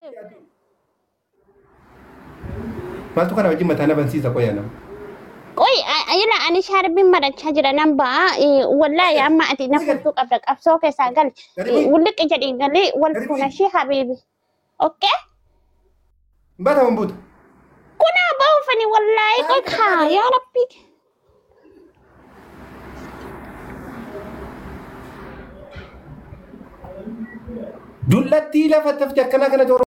Maaltu kana wajjin mataa na bansiisa qoyaa nama. Qoy ayila ani shaarbiin marachaa jira nan ba'a. Wallaahi amma ati na furtuu qabda qabsoo keessaa gali. Wulliqi jedhii galee wal fuunashee habiibi. Okkee? Bata mambuuta. Kunaa baafani wallaahi qoy kaa yaa rabbi. Dullattii lafa tafti akkana kana